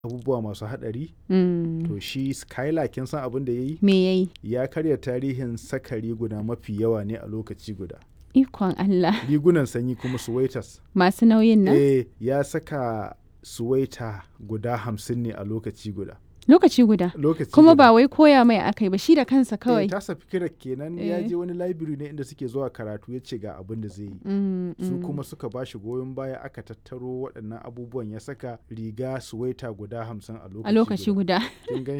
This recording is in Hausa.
abubuwa masu haɗari Mm. to shi skylar kin san abin da ya yi Me yayi? ya karya tarihin saka riguna mafi yawa ne a lokaci guda Ikon Allah. rigunan sanyi kuma suwaitas Masu nauyin nan? eh ya saka suwaita guda hamsin ne a lokaci guda Lokaci guda. lokaci Kuma guda. ba wai koya mai akai ba shi da kansa Eh, kawai. tasa fikirar kenan ya Eh. je wani library ne inda suke zuwa karatu ya ce ga abin da zai yi Mm, su mm. kuma suka ba shi goyon baya aka tattaro waɗannan abubuwan ya saka riga suwaita guda hamsin a lokaci a lokaci guda. kin gan